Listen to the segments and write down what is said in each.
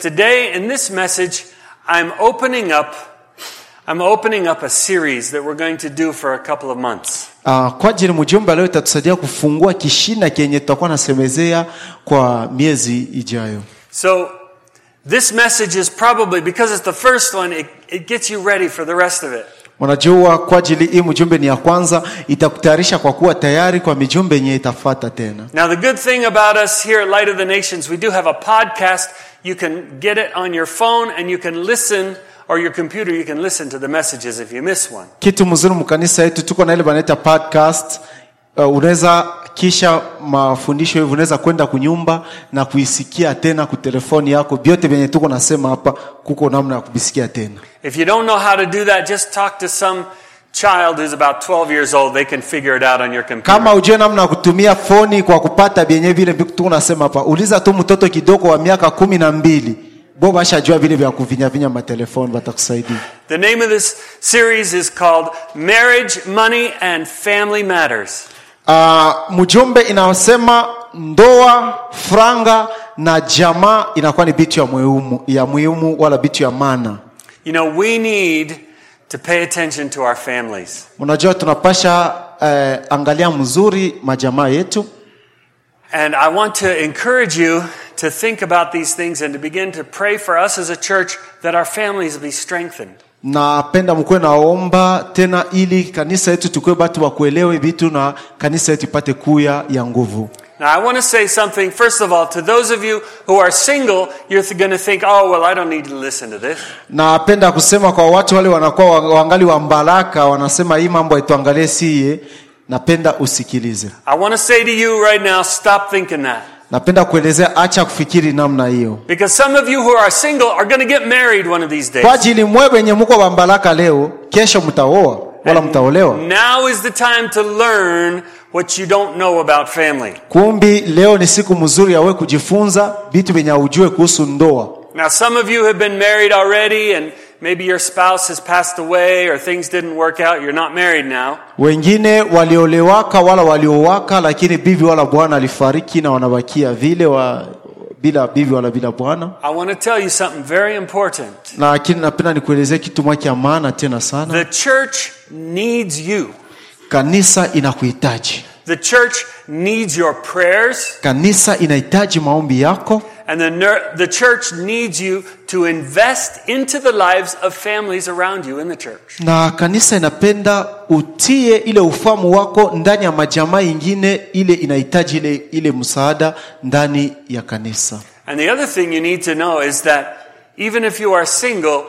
Today in this message, I'm opening up I'm opening up a series that we're going to do for a couple of months. Uh, kwa ajili mjumbe leo itatusaidia kufungua kishina kenye tutakuwa nasemezea kwa miezi ijayo. So this message is probably because it's the first one, it, it gets you ready for the rest of it. Unajua, kwa ajili hii mjumbe ni ya kwanza, itakutayarisha kwa kuwa tayari kwa mijumbe yenye itafata tena. Now the good thing about us here at Light of the Nations, we do have a podcast. You can get it on your phone and you can listen or your computer, you can listen to the messages if you miss one. Kitu mzuri mkanisa yetu tuko na ile banaita podcast. Uh, unaweza kisha mafundisho hivi unaweza kwenda kunyumba na kuisikia tena ku telefoni yako. Vyote vyenye tuko nasema hapa kuko namna ya kubisikia tena. If you don't know how to do that, just talk to some child who's about 12 years old. They can figure it out on your computer. Kama ujue namna ya kutumia foni kwa kupata vyenye vile tuko nasema hapa, uliza tu mtoto kidogo wa miaka kumi na mbili bo bashajua vile vya kuvinyavinya matelefoni, watakusaidia. The name of this series is called Marriage, Money, and Family Matters. Uh, mjumbe inayosema ndoa, franga na jamaa inakuwa ni bitu ya muhimu, ya muhimu wala bitu ya maana. You know, we need to pay attention to our families. Unajua tunapasha eh, angalia mzuri majamaa yetu, And I want to encourage you to think about these things and to begin to pray for us as a church that our families be strengthened. napenda mkuwe naomba tena ili kanisa yetu tukuwe batu wakuelewe vitu na kanisa yetu ipate kuya ya nguvu. Now, I want to say something, first of all, to those of you who are single, you're going to think, oh, well, I don't need to listen to this. Napenda kusema kwa watu wale wanakuwa wa- wangali wa mbaraka, wanasema hii mambo haituangalie siye, napenda usikilize. I want to say to you right now, stop thinking that. Napenda kuelezea, acha kufikiri namna hiyo, Because some of you who are single are going to get married one of these days. kwa ajili mwe wenye muko wa mbaraka leo, kesho mtaoa wala mtaolewa. Now is the time to learn what you don't know about family. Kumbi leo ni siku mzuri yawe kujifunza vitu vyenye ujue kuhusu ndoa. Now, some of you have been married already, and maybe your spouse has passed away or things didn't work out. You're not married now. Wengine waliolewaka wala waliowaka, lakini bibi wala bwana alifariki na wanabakia vile wa, bila bibi wala bila bwana. I want to tell you something very important. Lakini napenda nikuelezee kitu moja cha maana tena sana. The church needs you. Kanisa inakuhitaji, The church needs your prayers, kanisa inahitaji maombi yako, and the, ner- the church needs you to invest into the lives of families around you in the church. na kanisa inapenda utie ile ufahamu wako ndani ya majamaa ingine, ile inahitaji ile, ile msaada ndani ya kanisa. And the other thing you need to know is that even if you are single,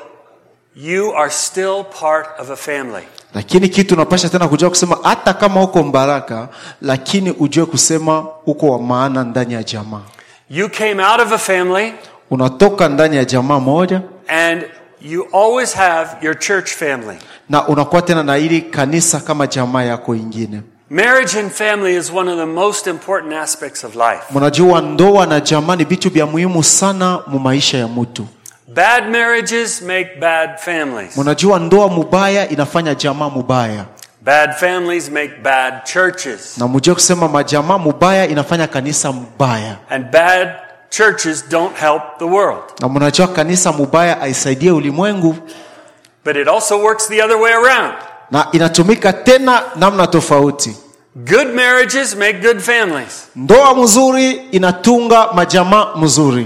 you are still part of a family. Lakini kitu unapasha tena kujua kusema, hata kama uko mbaraka, lakini ujue kusema uko wa maana ndani ya jamaa. You came out of a family, Unatoka ndani ya jamaa moja and you always have your church family. na unakuwa tena na ili kanisa kama jamaa yako ingine. Marriage and family is one of the most important aspects of life. Mnajua ndoa na jamaa ni vitu vya muhimu sana mu maisha ya mtu. Bad marriages make bad families. Mnajua ndoa mubaya inafanya jamaa mubaya, Bad families make bad churches. na mjue kusema majamaa mubaya inafanya kanisa mubaya, And bad churches don't help the world. na mnajua kanisa mubaya aisaidie ulimwengu, But it also works the other way around. na inatumika tena namna tofauti. Good marriages make good families. Ndoa mzuri inatunga majamaa mzuri,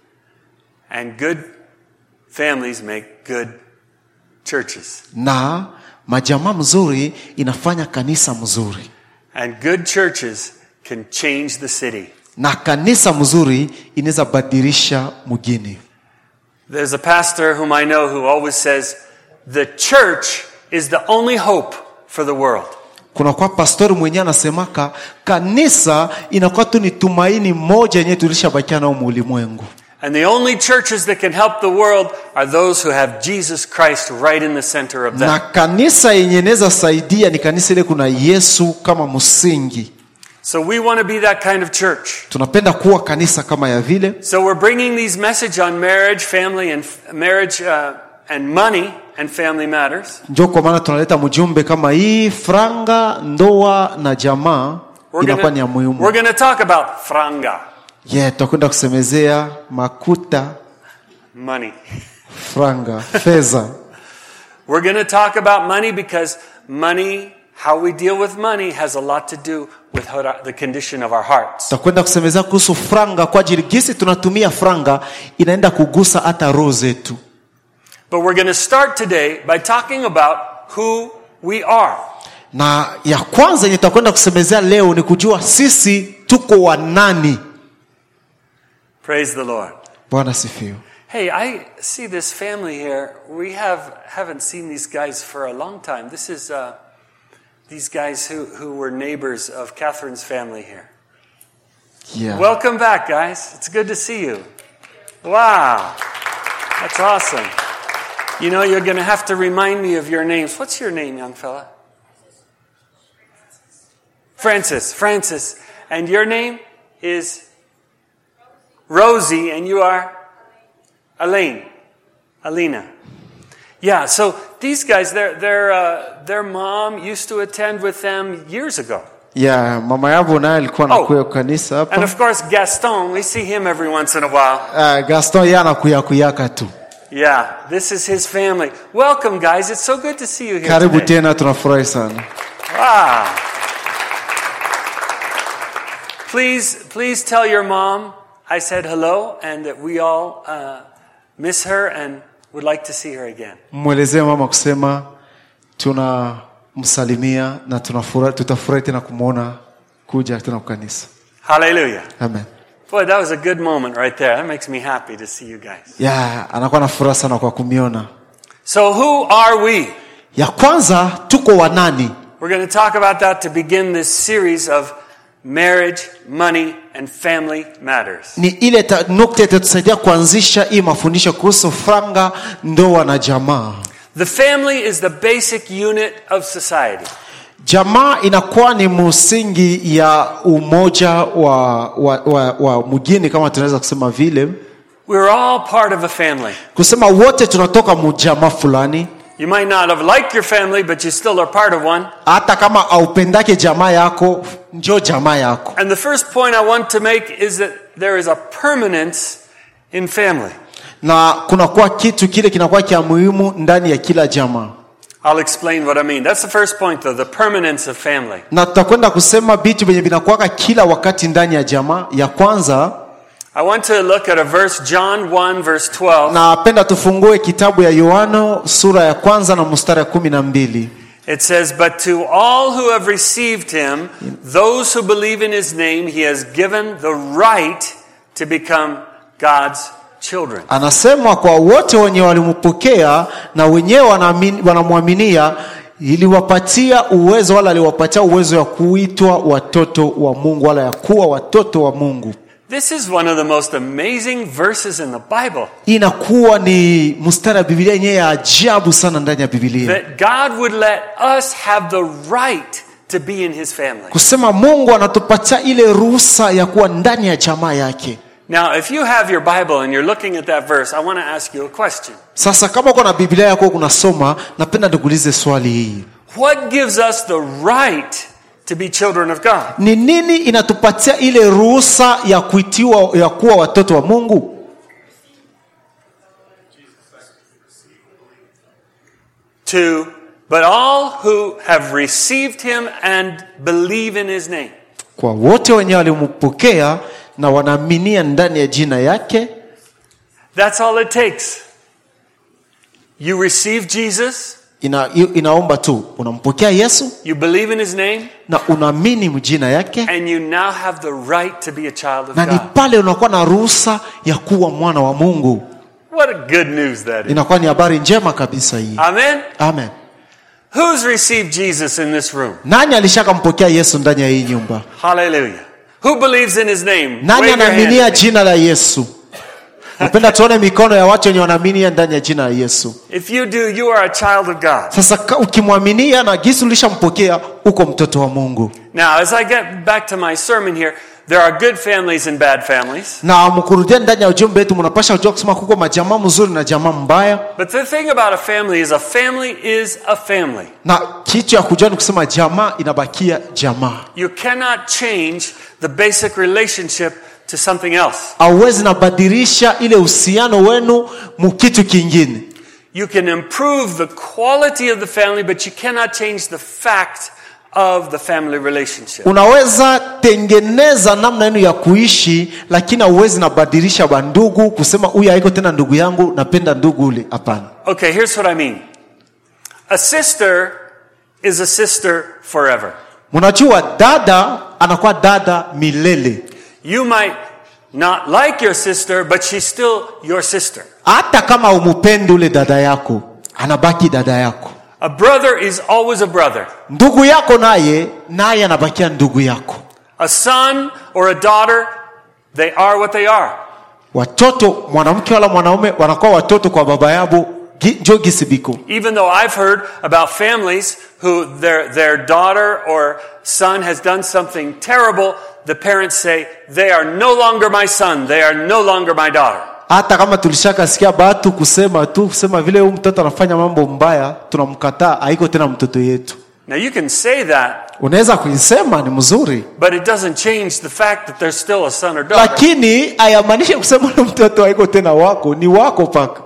And good families make good churches. na majamaa mzuri inafanya kanisa mzuri, And good churches can change the city. na kanisa mzuri inaweza badilisha mgini. There's a pastor whom I know who always says, the church is the only hope for the world. kuna kwa pastori mwenyewe anasemaka kanisa inakuwa tu ni tumaini moja yenyewe tulishabakia nao muulimwengu And the only churches that can help the world are those who have Jesus Christ right in the center of na them. kanisa yenye inaweza saidia ni kanisa ile kuna yesu kama msingi So we want to be that kind of church. tunapenda kuwa kanisa kama ya vile So we're bringing these message on marriage, family, and marriage uh, and money and family matters. njo kwa maana tunaleta mjumbe kama hii franga ndoa na jamaa We're inakuwa ni ya gonna, we're muhimu gonna talk about franga. yeah, tutakwenda kusemezea makuta money. franga fedha We're going to talk about money because money, how we deal with money, has a lot to do with how our- the condition of our hearts. tutakwenda kusemezea kuhusu franga kwa ajili gisi tunatumia franga inaenda kugusa hata roho zetu But we're going to start today by talking about who we are. na ya kwanza yenye tutakwenda kusemezea leo ni kujua sisi tuko wanani Praise the Lord. bwana sifiwe Hey, I see this family here. We have haven't seen these guys for a long time. This is uh, these guys who, who were neighbors of Catherine's family here. yeah. Welcome back, guys. It's good to see you. Wow, that's awesome. You know, you're going to have to remind me of your names. What's your name, young fella? Francis. Francis. And your name is Rosie, and you are Elaine. Alina. Yeah, so these guys, their, their, uh, their mom used to attend with them years ago. yeah, mama yavo naye alikuwa Oh. anakuya kanisa And hapa of course, Gaston, we see him every once in a while. uh, gaston ye anakuya kuyaka tu Yeah, this is his family. Welcome, guys. It's so good to see you here. karibu today. tena tunafurahi sana Wow. Please, please tell your mom I said hello and that we all uh, miss her and would like to see her again. mwelezee mama kusema tunamsalimia na tunafura- tutafurahi tena kumwona kuja tena kwa kanisa Hallelujah. amen Boy, that was a good moment right there. That makes me happy to see you guys. yeah, anakuwa na furaha sana kwa kumiona So, who are we? ya kwanza tuko wanani We're going to talk about that to begin this series of marriage, money, and family matters. ni ile ta- nukta itatusaidia kuanzisha hii mafundisho kuhusu franga ndoa na jamaa The family is the basic unit of society. jamaa inakuwa ni msingi ya umoja wa, wa, wa, wa mgini kama tunaweza kusema vile We're all part of a family. kusema wote tunatoka mujamaa fulani You might not have liked your family, but you still are part of one. hata kama aupendake jamaa yako njo jamaa yako And the first point I want to make is that there is a permanence in family. na kunakuwa kitu kile kinakuwa kia muhimu ndani ya kila jamaa I'll explain what I mean. That's the first point, though, the permanence of family. na tutakwenda kusema vitu vyenye vinakuwaka kila wakati ndani ya jamaa ya kwanza I want to look at a verse, John 1, verse 12. napenda tufungue kitabu ya yohano sura ya kwanza na mstari ya kumi na mbili It says, But to all who have received him, those who believe in his name, he has given the right to become God's children. anasema kwa wote wenye walimpokea na wenyewe wanaamini- wanamwaminia iliwapatia uwezo wala aliwapatia uwezo ya kuitwa watoto wa mungu wala ya kuwa watoto wa mungu This is one of the most amazing verses in the Bible. inakuwa ni mstari wa bibilia yenyewe ya ajabu sana ndani ya bibilia That God would let us have the right to be in his family. kusema mungu anatupatia ile ruhusa ya kuwa ndani ya jamaa yake Now, if you have your Bible and you're looking at that verse, I want to ask you a question. sasa kama uko na biblia yako kunasoma napenda nikuulize swali hii What gives us the right to be children of God? ni nini inatupatia ile ruhusa ya kuitiwa ya kuwa watoto wa mungu To, but all who have received him and believe in his name. kwa wote wenye walimpokea na wanaaminia ndani ya jina yake That's all it takes. You receive Jesus, ina, inaomba tu unampokea yesu you believe in his name, na unaamini mjina yake and you now have the right to be a child of na ni God. pale unakuwa na ruhusa ya kuwa mwana wa mungu What a good news that is. inakuwa ni habari njema kabisa hii Amen. amen Who's received Jesus in this room? nani alishakampokea yesu ndani ya hii nyumba Hallelujah. Who believes in his name? nani Wave your hand anaaminia at me. jina la yesu napenda tuone mikono ya watu wenye wanaaminia ndani ya jina la yesu If you do, you are a child of God. sasa ka- ukimwaminia na gisi ulishampokea uko mtoto wa mungu Now, as I get back to my sermon here, there are good families and bad families. na mkurudia ndani ya ujumbe wetu mnapasha kujua kusema kuko majamaa mzuri na jamaa mbaya But the thing about a family is a family is a family. na kitu ya kujua ni kusema jamaa inabakia jamaa You cannot change the basic relationship to something else. auwezi nabadilisha ile uhusiano wenu mukitu kingine You can improve the quality of the family, but you cannot change the fact of the family relationship. unaweza tengeneza namna yenu ya kuishi lakini hauwezi nabadilisha bandugu kusema huyu haiko tena ndugu yangu napenda ndugu ule hapana Okay, here's what I mean. A sister is a sister forever. mnajua dada anakuwa dada milele You might not like your sister, but she's still your sister. hata kama umupendi ule dada yako anabaki dada yako A brother is always a brother. ndugu yako naye naye anabakia ndugu yako A son or a daughter, they are what they are. watoto mwanamke wala mwanaume wanakuwa watoto kwa baba yabo gi- njo gisibiko Even though I've heard about families who their, their daughter or son has done something terrible, the parents say, they are no longer my son, they are no longer my daughter. hata kama tulishakasikia batu kusema tu kusema vile huyu mtoto anafanya mambo mbaya tunamkataa haiko tena mtoto yetu Now you can say that, unaweza kuisema ni mzuri but it doesn't change the fact that they're still a son or daughter. lakini hayamaanishe kusema ule mtoto haiko tena wako ni wako paka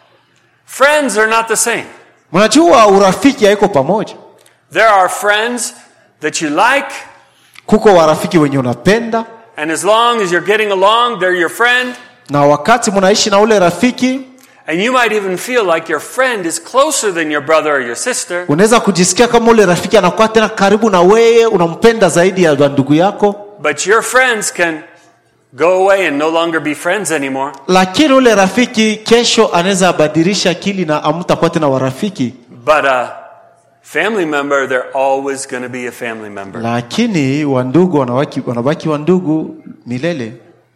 Friends are not the same. mnajua urafiki haiko pamoja There are friends that you like, kuko warafiki wenye unapenda and as long as you're getting along, they're your friend. na wakati mnaishi na ule rafiki And you might even feel like your friend is closer than your brother or your sister. unaweza kujisikia kama ule rafiki anakuwa tena karibu na wewe unampenda zaidi ya ndugu yako But your friends can go away and no longer be friends anymore. lakini ule rafiki kesho anaweza badilisha akili na amtakuwa tena warafiki But a family member, they're always going to be a family member. lakini wandugu wanabaki, wanabaki wandugu milele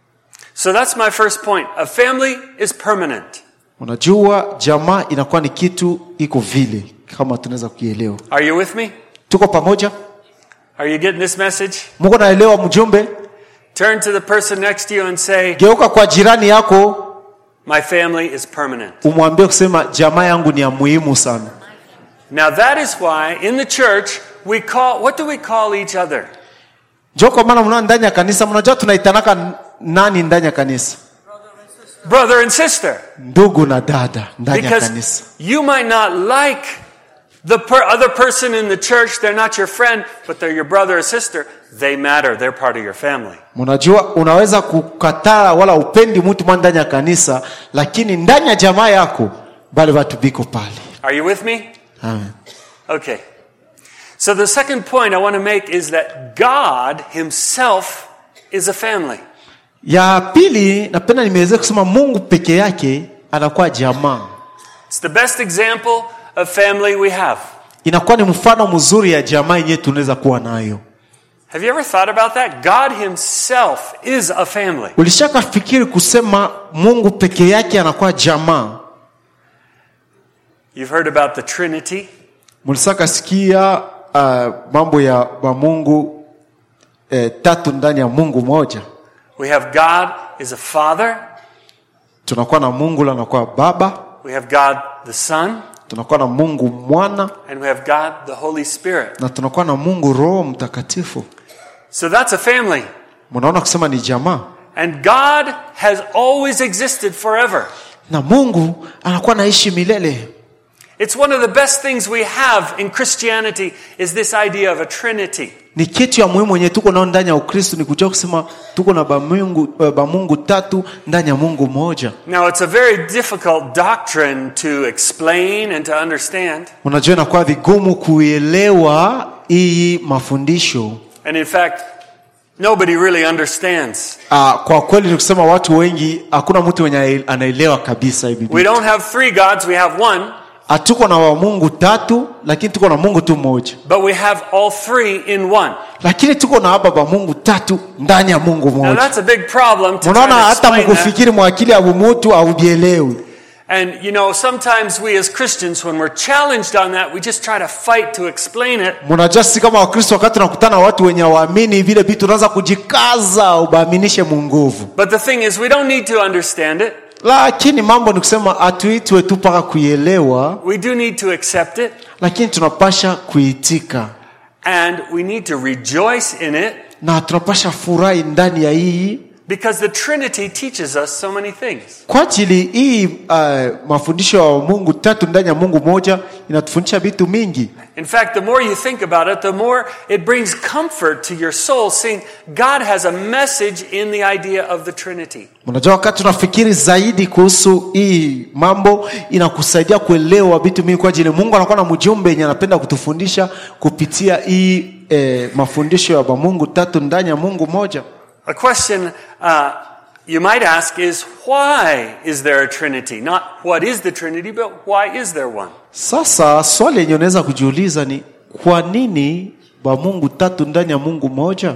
So that's my first point. A family is permanent. unajua jamaa inakuwa ni kitu iko vile kama tunaweza kuielewa Are you with me? tuko pamoja Are you getting this message? muko naelewa mjumbe Turn to the person next to you and say, geuka kwa jirani yako My family is permanent. umwambie kusema jamaa yangu ni ya muhimu sana Now that is why in the church we call, what do we call each other? njo kwa maana mnaa ndani ya kanisa mnajua tunaitanaka n- nani ndani ya kanisa Brother and sister. ndugu na dada ndani ya Because kanisa you might not like the per- other person in the church, they're not your friend, but they're your brother or sister. They matter. They're part of your family. mnajua unaweza kukataa wala upendi mtu mwa ndani ya kanisa lakini ndani ya jamaa yako bale watu biko pale Are you with me? Amen. Okay. So the second point I want to make is that God Himself is a family. ya pili napenda nimeweza kusema mungu peke yake anakuwa jamaa It's the best example of family we have. inakuwa ni mfano mzuri ya jamaa yenyewe tunaweza kuwa nayo Have you ever thought about that? God Himself is a family. ulishaka fikiri kusema mungu peke yake anakuwa jamaa You've heard about the Trinity. mlisaka sikia uh, mambo ya mamungu eh, tatu ndani ya mungu moja We have God is a Father. tunakuwa na mungu la anakuwa baba We have God the Son. tunakuwa na mungu mwana And we have God the Holy Spirit. na tunakuwa na mungu roho mtakatifu So that's a family. mnaona kusema ni jamaa And God has always existed forever. na mungu anakuwa naishi milele It's one of the best things we have in Christianity is this idea of a trinity. ni kitu ya muhimu yenye tuko nao ndani ya ukristo ni kujua kusema tuko na bamungu, eh, bamungu tatu ndani ya mungu moja Now, it's a very difficult doctrine to explain and to understand. unajua inakuwa vigumu kuelewa hii mafundisho And in fact, nobody really understands. uh, kwa kweli ni kusema watu wengi hakuna mtu mwenye anaelewa kabisa hii We Biblia. don't have three gods, we have one, hatuko na wamungu tatu lakini tuko na mungu tu mmoja but we have all three in one. lakini tuko na hapa bamungu tatu ndani ya mungu Now, mmoja that's a big problem to try unaona to hata explain that. mkufikiri mwakili ya mutu aubielewi And you know, sometimes we as Christians, when we're challenged on that, we just try to fight to explain it. mnajua sisi kama wakristo wakati tunakutana na watu wenye waamini vile vitu unaanza kujikaza ubaaminishe munguvu But the thing is, we don't need to understand it. lakini mambo ni kusema hatuitwe tu mpaka kuielewa We do need to accept it, lakini tunapasha kuitika and we need to rejoice in it, na tunapasha furahi ndani ya hii Because the Trinity teaches us so many things. kwa ajili hii uh, mafundisho ya mungu tatu ndani ya mungu moja inatufundisha vitu mingi In fact, the more you think about it, the more it brings comfort to your soul, seeing God has a message in the idea of the Trinity. unajua wakati tunafikiri zaidi kuhusu hii mambo inakusaidia kuelewa vitu mingi kwa ajili mungu anakuwa na mjumbe yenye anapenda kutufundisha kupitia hii eh, mafundisho ya mungu tatu ndani ya mungu moja A question uh, you might ask is why is there a Trinity? Not what is the Trinity, but why is there one? sasa swali yenye unaweza kujiuliza ni kwa nini ba mungu tatu ndani ya mungu moja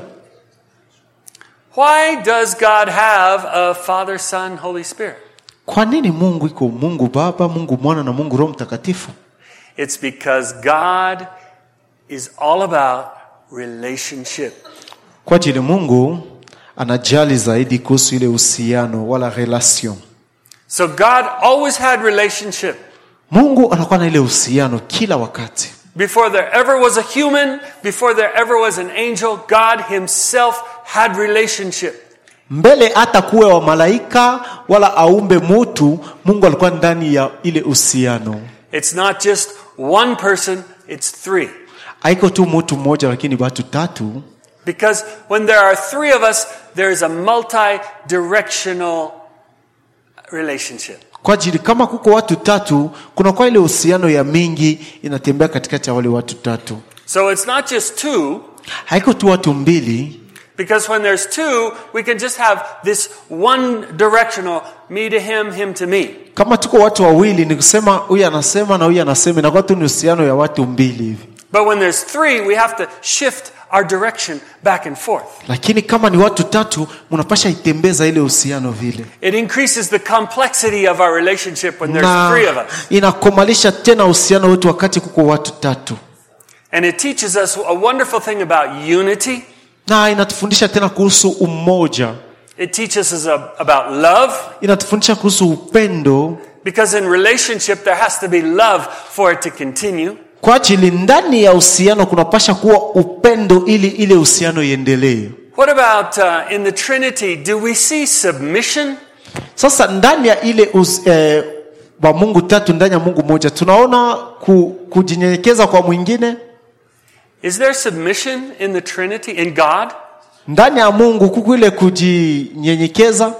Why does God have a Father, Son, Holy Spirit? kwa nini mungu iko mungu baba mungu mwana na mungu roho mtakatifu It's because God is all about relationship. kwa ajili mungu anajali zaidi kuhusu ile uhusiano wala relation So God always had relationship. mungu anakuwa na ile uhusiano kila wakati Before there ever was a human, before there ever was an angel, God himself had relationship. mbele hata kuwe wa malaika wala aumbe mutu mungu alikuwa ndani ya ile uhusiano It's not just one person, it's three. haiko tu mutu mmoja lakini watu tatu Because when there are three of us, there is a multi-directional relationship. kwa ajili kama kuko watu tatu kunakuwa ile uhusiano ya mingi inatembea katikati ya wale watu tatu So it's not just two, haiko tu watu mbili because when there's two, we can just have this one directional, me to him, him to me. kama tuko watu wawili ni kusema huyu anasema na huyu anasema inakuwa tu ni uhusiano ya watu mbili hivi But when there's three, we have to shift our direction back and forth. lakini kama ni watu tatu mnapasha itembeza ile uhusiano vile It increases the complexity of our relationship when there's na three of us. inakomalisha tena uhusiano wetu wakati kuko watu tatu And it teaches us a wonderful thing about unity. na inatufundisha tena kuhusu umoja It teaches us ab- about love. inatufundisha kuhusu upendo Because in relationship, there has to be love for it to continue. kwa ajili ndani ya uhusiano kunapasha kuwa upendo ili ile uhusiano iendelee What about uh, in the Trinity? Do we see submission? sasa ndani ya ile us, eh, wa mungu tatu ndani ya mungu moja tunaona ku, kujinyenyekeza kwa mwingine Is there submission in the Trinity, in God? ndani ya mungu kuku ile kujinyenyekeza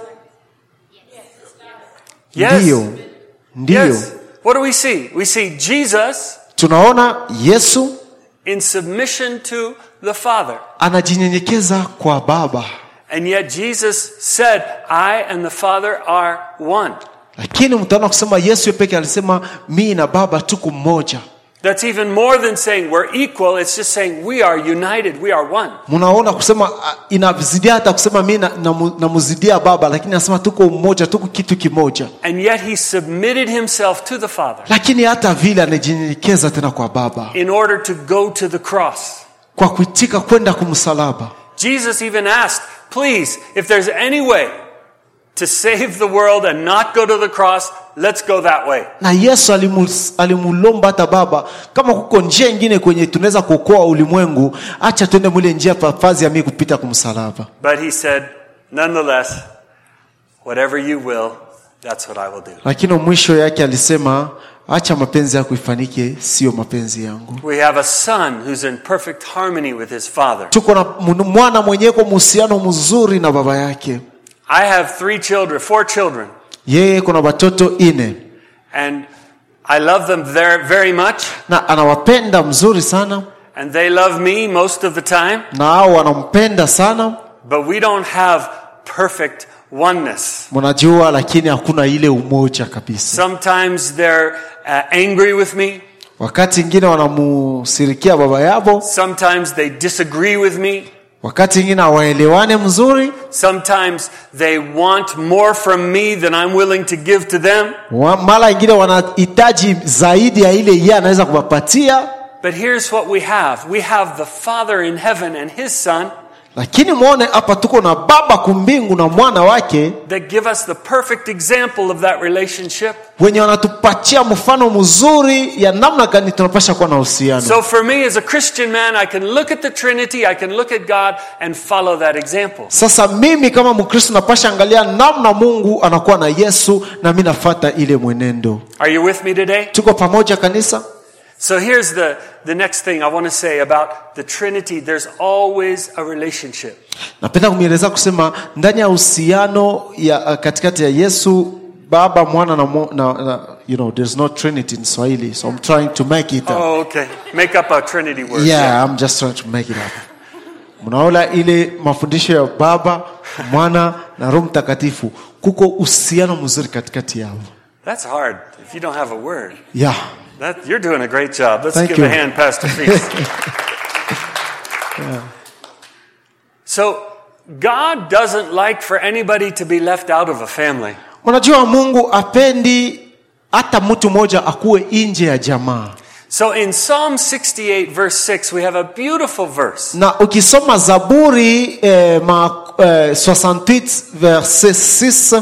Yes. ndiyo ndiyo Yes. What do we see? We see Jesus tunaona yesu in submission to the Father. anajinyenyekeza kwa baba And yet Jesus said, I and the Father are one. lakini mtaona kusema yesu yeye peke alisema mii na baba tuko mmoja That's even more than saying we're equal. It's just saying we are united. We are one. mnaona kusema ah, inazidia hata kusema mi namuzidia baba lakini anasema tuko mmoja tuko kitu kimoja And yet he submitted himself to the Father lakini hata vile anajinyenyekeza tena kwa baba in order to go to the cross. kwa kuitika kwenda kumsalaba Jesus even asked, please, if there's any way to save the world and not go to the cross, let's go that way. na yesu alimu- alimulomba hata baba kama kuko njia ingine kwenye tunaweza kuokoa ulimwengu acha tuende mwile njia pafazi ya mii kupita kumsalaba But he said, nonetheless, whatever you will, that's what I will do. lakini mwisho yake alisema acha mapenzi yako ifanike sio mapenzi yangu We have a son who's in perfect harmony with his father. tuko na mun- mwana mwenyeko muhusiano mzuri na baba yake I have three children, four children, yeye kuna watoto ine and I love them very, very much, na anawapenda mzuri sana and they love me most of the time, na hao wanampenda sana but we don't have perfect oneness. mnajua lakini hakuna ile umoja kabisa Sometimes they're uh, angry with me. wakati ingine wanamusirikia baba yavo Sometimes they disagree with me. wakati ingine hawaelewane mzuri Sometimes they want more from me than I'm willing to give to them. Wa- mara ingine wanahitaji zaidi ya ile yeye anaweza kuwapatia But here's what we have we have the Father in heaven and His Son, lakini mwone hapa tuko na baba kumbingu na mwana wake that give us the perfect example of that relationship. wenye wanatupatia mfano mzuri ya namna gani tunapasha kuwa na uhusiano So for me as a Christian man, I can look at the Trinity, I can look at God and follow that example. sasa mimi kama mkristo napasha angalia namna mungu anakuwa na yesu na mi nafata ile mwenendo Are you with me today? tuko pamoja kanisa So here's the, the next thing I want to say about the Trinity. There's always a relationship. napenda kumieleza kusema ndani ya uhusiano ya uh, katikati ya yesu baba mwana na, mo- na, na you know there's no trinity in swahili so i'm trying to make it up Oh, okay. Make up a Trinity word. yeah i'm just trying to make it up mnaona ile mafundisho ya baba mwana na roho mtakatifu kuko uhusiano mzuri katikati yao That's hard if you don't have a word. yeah That, you're doing a great job. Let's Thank give you. a hand, Pastor Feast. So, God doesn't like for anybody to be left out of a family. unajua mungu apendi hata mtu mmoja akuwe nje ya jamaa So, in Psalm 68, verse 6, we have a beautiful verse. na ukisoma zaburi eh, ma, eh, 68 verse 6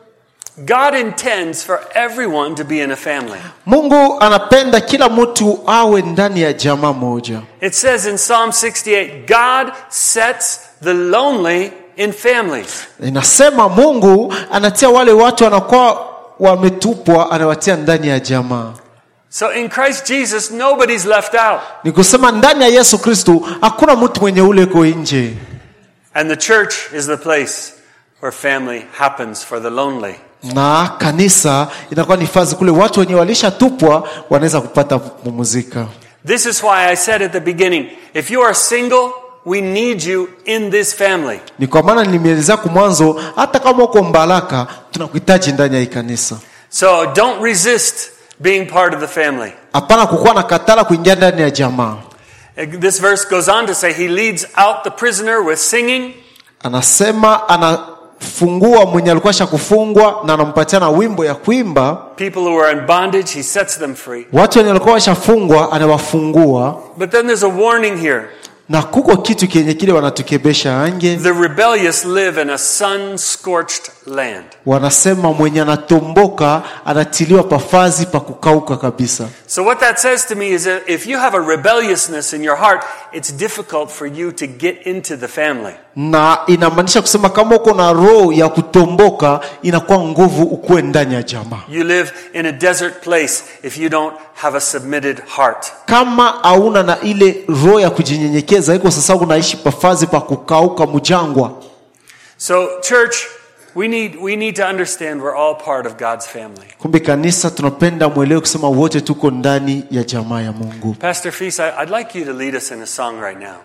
God intends for everyone to be in a family. mungu anapenda kila mtu awe ndani ya jamaa moja It says in Psalm 68, God sets the lonely in families. inasema mungu anatia wale watu wanakuwa wametupwa anawatia ndani ya jamaa So in Christ Jesus, nobody's left out. ni kusema ndani ya yesu kristu hakuna mtu mwenye ule ko nje And the church is the place where family happens for the lonely. na kanisa inakuwa ni fazi kule watu wenye walishatupwa wanaweza kupata kupumzika This is why I said at the beginning, if you are single, we need you in this family. ni kwa maana nimeelezea kumwanzo hata kama uko mbaraka tunakuhitaji ndani ya hii kanisa So don't resist being part of the family. hapana kukuwa na katala kuingia ndani ya jamaa This verse goes on to say he leads out the prisoner with singing. anasema anafungua mwenye alikuwa sha kufungwa na anampatia na wimbo ya kuimba People who are in bondage, he sets them free. watu wenye walikuwa washafungwa anawafungua But then there's a warning here. na kuko kitu kenye kile wanatukebesha ange The rebellious live in a sun scorched land. wanasema mwenye anatomboka anatiliwa pafazi pa kukauka kabisa So, what that says to me is that if you have a rebelliousness in your heart, it's difficult for you to get into the family. na inamaanisha kusema kama uko na roho ya kutomboka inakuwa nguvu ukuwe ndani ya jamaa You live in a desert place if you don't have a submitted heart. kama hauna na ile roho ya kujinyenyekeza iko sasa unaishi pafazi pa kukauka mjangwa So, church, we need, we need to understand we're all part of God's family. kumbe kanisa tunapenda mwelewe kusema wote tuko ndani ya jamaa ya mungu Pastor Feast, I, I'd like you to lead us in a song right now.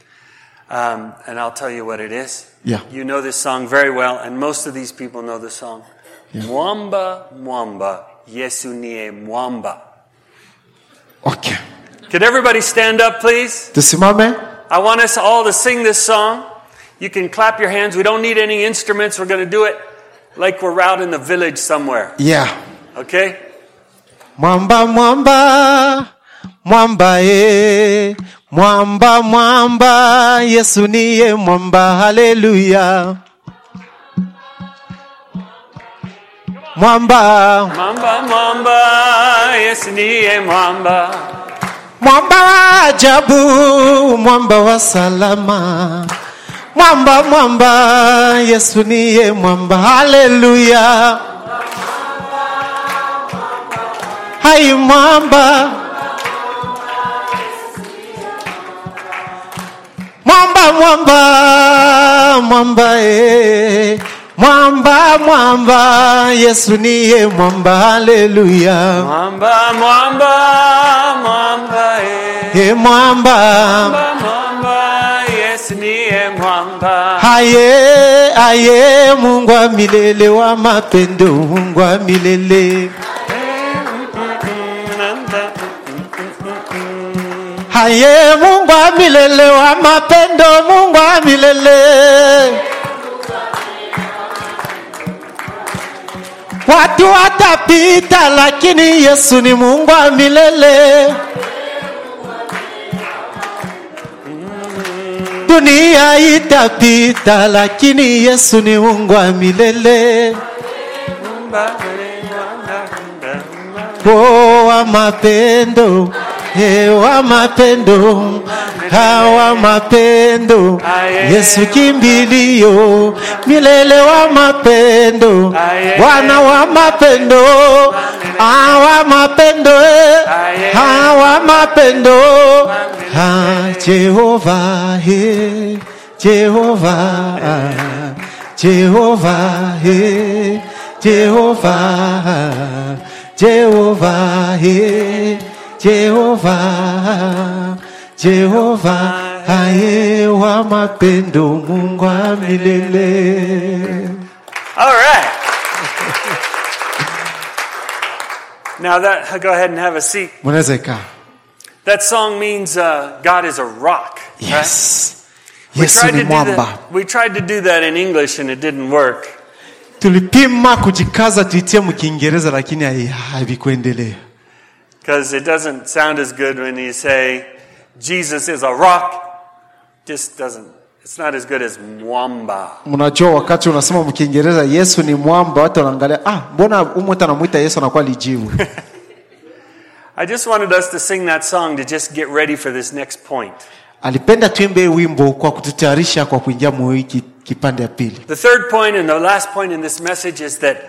Um, and I'll tell you what it is. Yeah. You know this song very well, and most of these people know this song. Mwamba, Mwamba, Yesu niye Mwamba. okay. Could everybody stand up, please? tusimame I want us all to sing this song. You can clap your hands. We don't need any instruments. We're going to do it like we're out in the village somewhere. yeah. Okay? mwamba mwamba mwamba e mwamba mwamba yesu niye mwamba haleluya mwamba Mwamba, Mwamba, Yesu niye Mwamba. mwamba wa ajabu mwamba wa salama mwamba mwamba yesu niye mwamba haleluya hai mwamba mwamba mwamba mwamba e mwamba mwamba yesu niye mwamba haleluya Mwamba, Mwamba, Mwamba, eh. e mwamba Mwamba, Mwamba, Yesu niye Mwamba. Aye, aye, Mungu wa milele wa mapendo, Mungu wa milele. Aye, Mungu wa milele wa mapendo, Mungu wa milele. Watu watapita, lakini Yesu ni Mungu wa milele. dunia itapita lakini yesu ni mungu wa milele Oh, wa mapendo eh, wa mapendo hawa mapendo yesu kimbilio milele wa mapendo bwana wa mapendo hawa mapendo eh, hawa mapendo ha jehova he jehova ah, jehova he jehova jehova he jehova jehova aye wa mapendo mungu wa milele All right. now that go ahead and have a seat. mnaweza ikaa That song means uh, God is a rock. right? yes We yesu tried ni to do mwamba that. We tried to do that in English and it didn't work. tulipima kujikaza tuitie mkiingereza lakini hai- havikuendelea Because it doesn't sound as good when you say Jesus is a rock. Just doesn't. It's not as good as mwamba. mnajua wakati unasema mkiingereza yesu ni mwamba watu wanaangalia ah mbona umweta anamwita yesu anakuwa lijivu I just wanted us to sing that song to just get ready for this next point. alipenda tuimbe wimbo kwa kututayarisha kwa kuingia mwiki kipande ya pili The third point and the last point in this message is that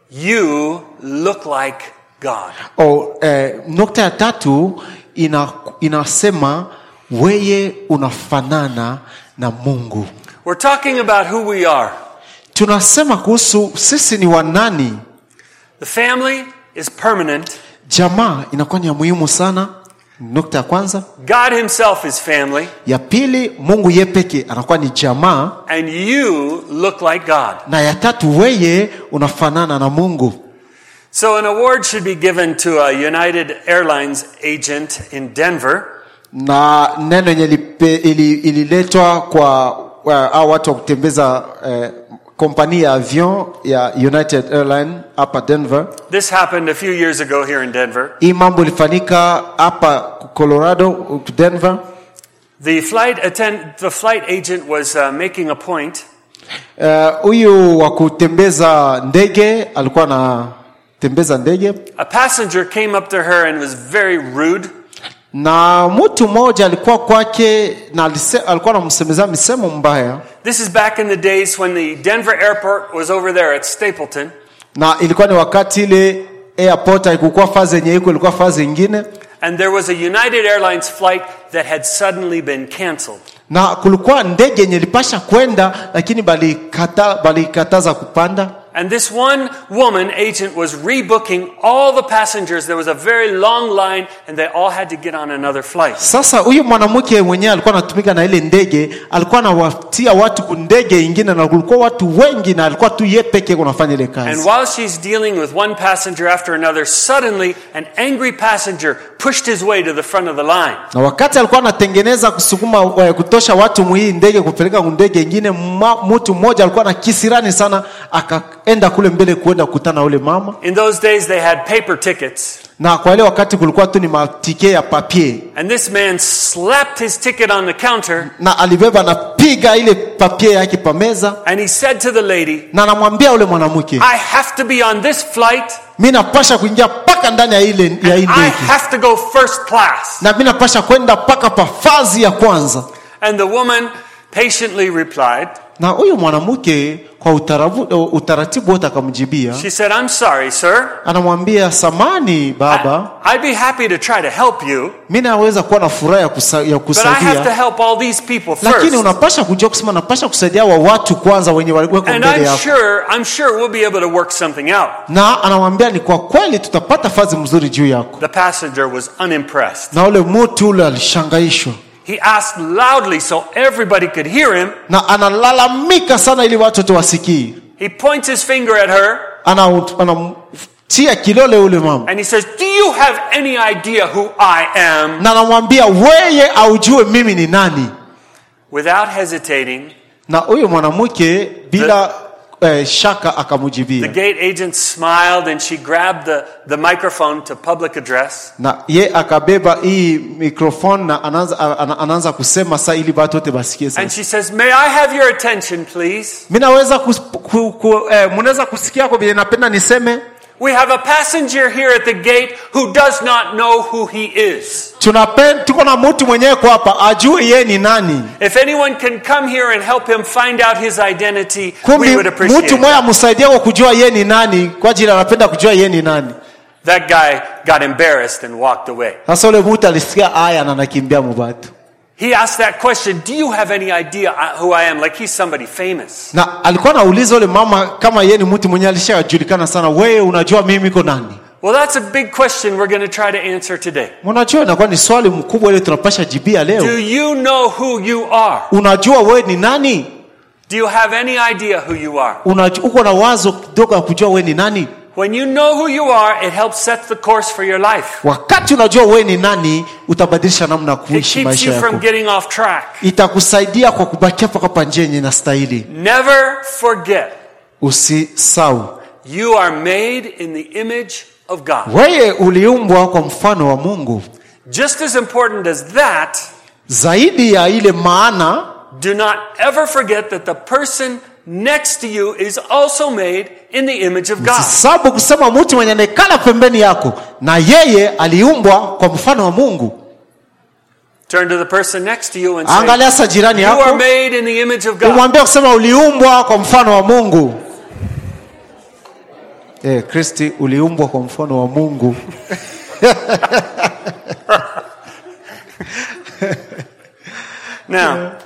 you look like God. o, eh, nukta ya tatu ina, inasema weye unafanana na mungu We're talking about who we are. tunasema kuhusu sisi ni wanani The family is permanent. jamaa inakuwa ni ya muhimu sana nukta ya kwanza God Himself is family. ya pili mungu ye peke anakuwa ni jamaa And you look like God. na ya tatu weye unafanana na mungu So an award should be given to a United Airlines agent in Denver. na neno yenye lipe- ili- ililetwa kwa wa- hao watu wa kutembeza eh, kompani ya avion ya united airline hapa denver This happened a few years ago here in Denver. hii mambo ilifanyika hapa colorado denver The flight attend, the flight agent was uh, making a point Eh, huyu wa kutembeza ndege alikuwa anatembeza ndege A passenger came up to her and was very rude. na mtu mmoja alikuwa kwake na alise, alikuwa anamsemezea misemo mbaya This is back in the days when the Denver airport was over there at Stapleton. na ilikuwa ni wakati ile airport haikukuwa fazi yenye iko ilikuwa fazi ingine And there was a United Airlines flight that had suddenly been canceled. na kulikuwa ndege yenye ilipasha kwenda lakini balikata, balikataza kupanda And this one woman agent was rebooking all the passengers. There was a very long line, and they all had to get on another flight. sasa huyu mwanamke mwenyewe alikuwa anatumika na ile ndege alikuwa anawatia watu kundege ingine na kulikuwa watu wengi na alikuwa tu ye peke yake unafanya ile And kazi while she's dealing with one passenger after another, suddenly an angry passenger pushed his way to the front of the line. na wakati alikuwa anatengeneza kusukuma eh, kutosha watu muhii ndege kupeleka ndege ingine ma- mtu mmoja alikuwa na kisirani sana akaenda kule mbele kuenda kukutana na ule mama In those days, they had paper tickets. na kwa ile wakati kulikuwa tu ni matike ya papier And this man slapped his ticket on the counter na alibeba napiga ile papier yake pa meza and he said to the lady, na anamwambia ule mwanamke I have to be on this flight mi napasha kuingia mpaka ndani ya ile ya hii I ndege have to go first class. na mi napasha kwenda mpaka pa fazi ya kwanza And the woman patiently replied, na huyu mwanamke kwa utarabu, utaratibu wote akamjibia She said, I'm sorry, sir. anamwambia samani baba I- I'd be happy to try to help you, mi naweza kuwa na furaha ya, kusa, ya but I have to kusaidia help all these people lakini first. unapasha kujua kusema napasha kusaidia wa watu kwanza wenye waliwekwa And mbele I'm yako sure, I'm sure we'll be able to work something out. na anamwambia ni kwa kweli tutapata fazi mzuri juu yako The passenger was unimpressed. na ule mtu ule alishangaishwa He asked loudly so everybody could hear him. na analalamika sana ili watu wote wasikii He points his finger at her Ana- anamtia kilole ule mama and he says, Do you have any idea who I am? na anamwambia weye aujue mimi ni nani Without hesitating, na huyu mwanamke bila eh, shaka The akamujibia gate agent smiled and she grabbed the, the microphone to public address. na ye akabeba hii mikrofoni na anaanza, ana- anaanza kusema saa ili watu wote basikie And sasa. she says, May I have your attention, please? mi naweza kus- ku, ku, eh, mnaweza kusikia kwa vile napenda niseme We have a passenger here at the gate who does not know who he is. tunapen, tuko na mtu mwenyewe kwa hapa ajue ye ni nani If anyone can come here and help him find out his identity, kumbi we would appreciate mtu it. mmoja amsaidie kwa kujua ye ni nani kwa ajili anapenda kujua ye ni nani That guy got embarrassed and walked away. sasa ule mtu alisikia aya na anakimbia mubatu He asked that question Do you have any idea who I am? Like he's somebody famous. na alikuwa anauliza ule mama kama ye ni mtu mwenyewe alishajulikana sana wewe unajua mimi iko nani Well, that's a big question we're going to try to answer today. unajua inakuwa ni swali mkubwa ile tunapasha jibia leo Do you know who you are? unajua wewe ni nani Do you have any idea who you are? Unajua, uko na wazo kidogo ya kujua wewe ni nani When you know who you are, it helps set the course for your life. wakati unajua wewe ni nani utabadilisha namna ya It kuishi keeps maisha you yako from getting off track. itakusaidia kwa kubakia paka pa njia yenye inastahili Never forget, usisau you are made in the image of God. wewe uliumbwa kwa mfano wa mungu Just as important as that, zaidi ya ile maana do not ever forget that the person next to you is also made in the image of God. sababu kusema mtu mwenye anaekana pembeni yako na yeye aliumbwa kwa mfano wa mungu Turn to the person next to you and say, angalia sa jirani You are yako made in the image of God. umwambia kusema uliumbwa kwa mfano wa mungu eh, kristi uliumbwa kwa mfano wa mungu Now,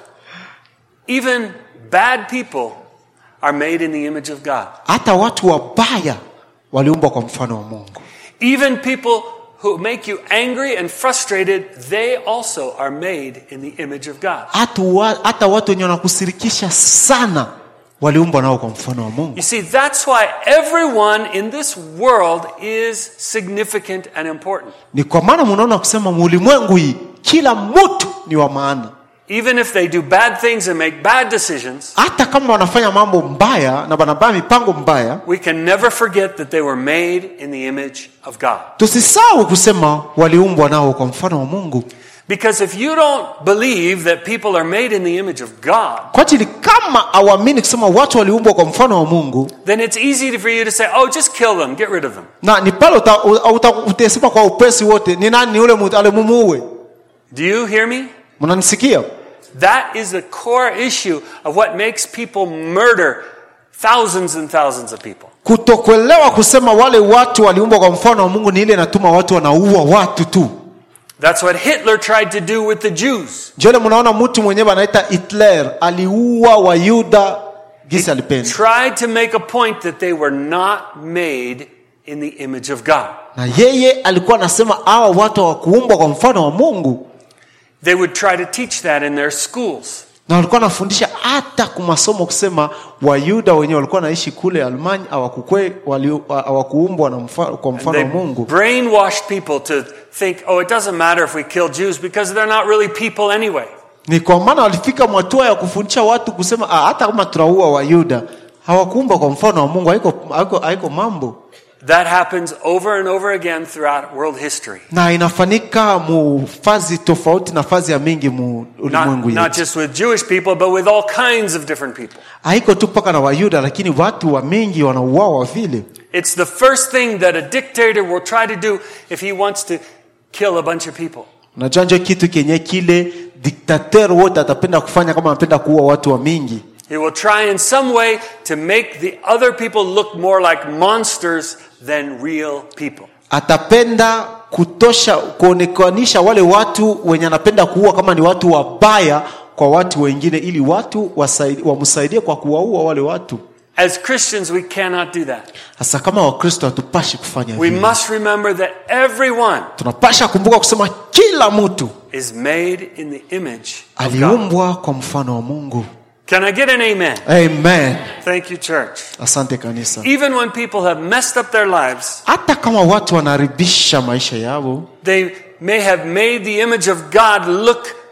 even bad people are made in the image of God. hata watu wabaya waliumbwa kwa mfano wa mungu Even people who make you angry and frustrated, they also are made in the image of God. hata, wa, hata watu wenye wanakusirikisha sana waliumbwa nao kwa mfano wa mungu You see, that's why everyone in this world is significant and important. ni kwa maana munaona kusema muulimwengu hii kila mtu ni wa maana Even if they do bad things and make bad decisions, hata kama wanafanya mambo mbaya na wanabaya mipango mbaya we can never forget that they were made in the image of God. tusisahau kusema waliumbwa nao kwa mfano wa mungu Because if you don't believe that people are made in the image of God, kwa ajili kama awamini kusema watu waliumbwa kwa mfano wa mungu then it's easy for you to say, oh, just kill them, get rid of them. na ni pale uta- uta- utasema kwa upesi wote ni nani ni ule mtu alimumuue Do you hear me? mnanisikia That is the core issue of what makes people murder thousands and thousands of people. kutokuelewa kusema wale watu waliumbwa kwa mfano wa mungu ni ile inatuma watu wanaua watu tu That's what Hitler tried to do with the Jews. njole mnaona mtu mwenyewe anaita hitler aliua wayuda gisi alipenda Tried to make a point that they were not made in the image of God. na yeye alikuwa anasema hawa watu hawakuumbwa kwa mfano wa mungu They would try to teach that in their schools. na walikuwa wanafundisha hata kumasomo kusema wayuda wenyewe walikuwa naishi kule almanya hawakukwe wali- hawakuumbwa na mfa, kwa mfano They wa mungu brainwashed people to think, oh, it doesn't matter if we kill Jews because they're not really people anyway. ni kwa maana walifika mwatua ya kufundisha watu kusema ah, hata kama tunaua wayuda hawakuumbwa kwa mfano wa mungu haiko, haiko, haiko mambo That happens over and over again throughout world history. na inafanyika mu fazi tofauti na fazi ya mingi mu Not, ulimwengu not yetu just with Jewish people, but with all kinds of different people. haiko tu mpaka na wayuda lakini watu wa mingi wanauawa vile It's the first thing that a dictator will try to do if he wants to kill a bunch of people. unajua njo kitu kenye kile diktater wote atapenda kufanya kama anapenda kuua watu wa mingi He will try in some way to make the other people look more like monsters than real people. atapenda kutosha kuonekanisha wale watu wenye anapenda kuua kama ni watu wabaya kwa watu wengine ili watu wasaidi- wamsaidie kwa kuwaua wale watu As Christians, we cannot do that. hasa kama wakristo hatupashi kufanya We hivyo must remember that everyone tunapasha kumbuka kusema kila mtu is made in the image of God. aliumbwa kwa mfano wa mungu Can I get an amen? amen Thank you, church. asante kanisa Even when people have messed up their lives, hata kama watu wanaharibisha maisha yao they may have made the image of God look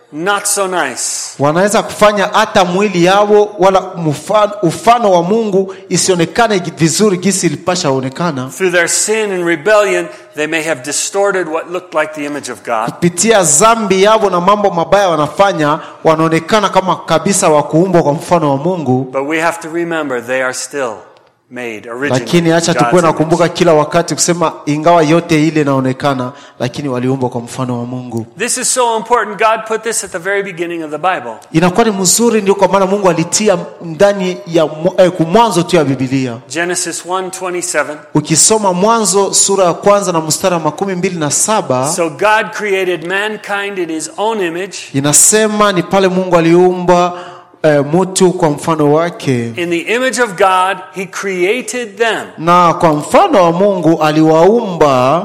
not so nice. wanaweza kufanya hata mwili yao wala mfano, ufano wa mungu isionekane vizuri gisi ilipasha onekana Through their sin and rebellion, they may have distorted what looked like the image of God. kupitia zambi yao na mambo mabaya wanafanya wanaonekana kama kabisa wa kuumbwa kwa mfano wa mungu But we have to remember they are still made originally. lakini acha in God's tukuwe na image. kumbuka kila wakati kusema ingawa yote ile inaonekana lakini waliumbwa kwa mfano wa mungu This is so important. God put this at the very beginning of the Bible. inakuwa ni mzuri ndio kwa maana mungu alitia ndani ya mwa- eh, mwanzo tu ya bibilia Genesis 1:27. ukisoma mwanzo sura ya kwanza na mstari wa makumi mbili na saba So God created mankind in his own image. inasema ni pale mungu aliumba eh, mtu kwa mfano wake In the image of God, he created them. na kwa mfano wa mungu aliwaumba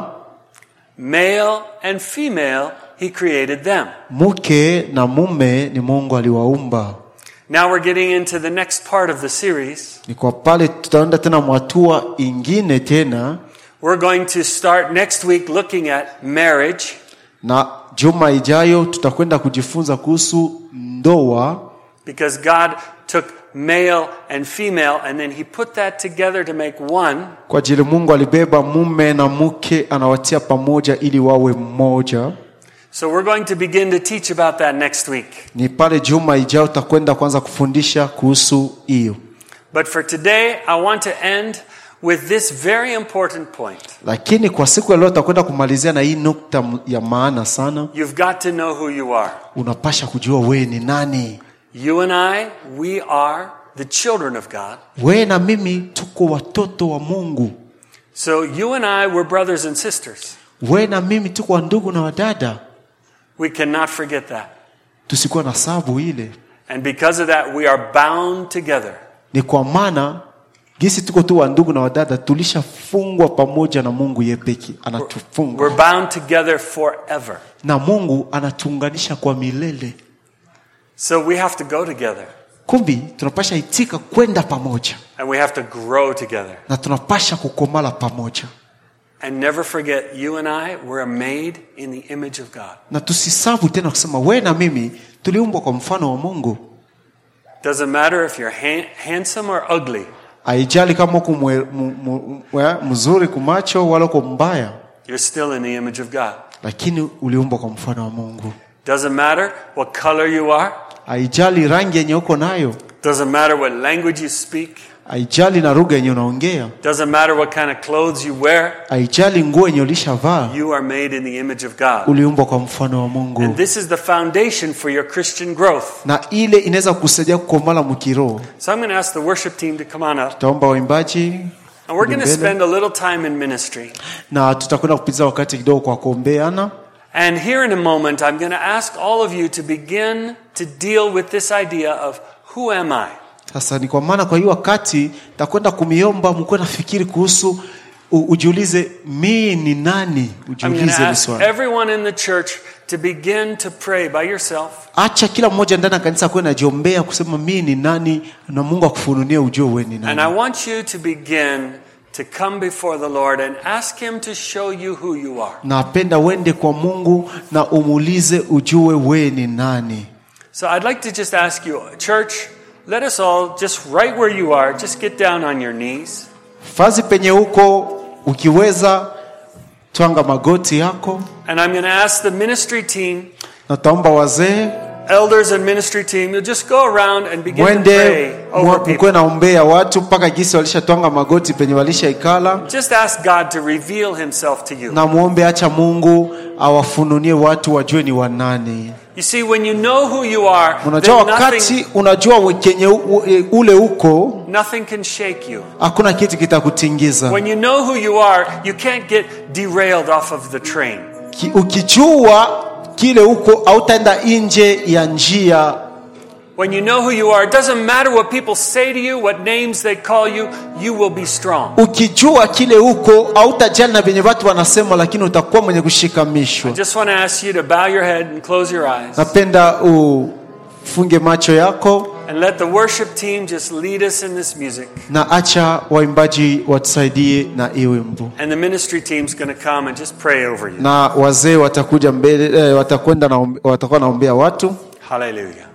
Male and female, he created them. mke na mume ni mungu aliwaumba Now we're getting into the next part of the series. ni kwa pale tutaenda tena mwatua ingine tena We're going to start next week looking at marriage. na juma ijayo tutakwenda kujifunza kuhusu ndoa Because God took male and female and then he put that together to make one. kwa ajili mungu alibeba mume na mke anawatia pamoja ili wawe mmoja So we're going to begin to teach about that next week. ni pale juma ijayo tutakwenda kwanza kufundisha kuhusu hiyo But for today, I want to end with this very important point. lakini kwa siku ya leo tutakwenda kumalizia na hii nukta m- ya maana sana You've got to know who you are. unapasha kujua wewe ni nani You and I, we are the children of God. wewe na mimi tuko watoto wa mungu So you and I, we're brothers and sisters. wewe na mimi tuko wa ndugu na wadada We cannot forget that. tusikuwa na sabu ile And because of that, we are bound together. ni kwa maana gisi tuko tu wa ndugu na wadada tulishafungwa pamoja na mungu yepeki anatufunga We're bound together forever. na mungu anatuunganisha kwa milele So we have to go together kumbi tunapasha itika kwenda pamoja and we have to grow together. na tunapasha kukomala pamoja And never forget, you and I were made in the image of God. na tusisabu tena kusema wewe na mimi tuliumbwa kwa mfano wa mungu Doesn't matter if you're ha- handsome or ugly, haijali kama uko mwe- mu- mu- mwe- mzuri kumacho wala uko mbaya you're still in the image of God. lakini uliumbwa kwa mfano wa mungu Doesn't matter what color you are, haijali rangi yenye uko nayo doesn't matter what language you speak, haijali na lugha yenye unaongea doesn't matter what kind of clothes you wear, haijali nguo yenye ulishavaa you are made in the image of God. uliumbwa kwa mfano wa mungu And this is the foundation for your Christian growth. na ile inaweza kusaidia kukomala mkiroho So I'm going to ask the worship team to come on up. tutaomba waimbaji And we're going to mbele. spend a little time in ministry. na tutakwenda kupitiza wakati kidogo kwa kuombeana And here in a moment, I'm going to ask all of you to begin to deal with this idea of who am I? sasa ni kwa maana kwa hiyo wakati takwenda kumiomba mkuwe nafikiri kuhusu u, ujiulize mii ni nani I'm going to ujiulize hili ask swali everyone in the church to begin to pray by yourself. acha kila mmoja ndani ya kanisa akuwe najiombea kusema mii ni nani na mungu akufununie ujue we ni And I nani want you to begin to come before the Lord and ask Him to show you who you are. napenda uende kwa mungu na umuulize ujue we ni nani So I'd like to just ask you, church, let us all just right where you are, just get down on your knees. fazi penye huko ukiweza twanga magoti yako And I'm going to ask the ministry team, na taomba wazee elders and ministry team, you'll just go around and begin to mwende pray over mkuwe people. naombea watu mpaka gisi walishatwanga magoti penye walishaikala Just ask God to reveal Himself to you. na muombe acha mungu awafununie watu wajue ni wanani You see, when you know who you are, unajua then nothing, wakati unajua we- kenye u- u- ule uko nothing can shake you. hakuna kitu kitakutingiza When you know who you are, you can't get derailed off of the train. Ki- ukijua kile uko hautaenda nje ya njia When you know who you are, it doesn't matter what people say to you, what names they call you, you will be strong. ukijua kile uko hautajali na vyenye watu wanasema lakini utakuwa mwenye kushikamishwa Just want to ask you to bow your head and close your eyes. napenda ufunge macho yako And let the worship team just lead us in this music. na acha waimbaji watusaidie na hii wimbo And the ministry team's going to come and just pray over you. na wazee watakuja mbele eh, watakwenda na watakuwa naombea watu Hallelujah.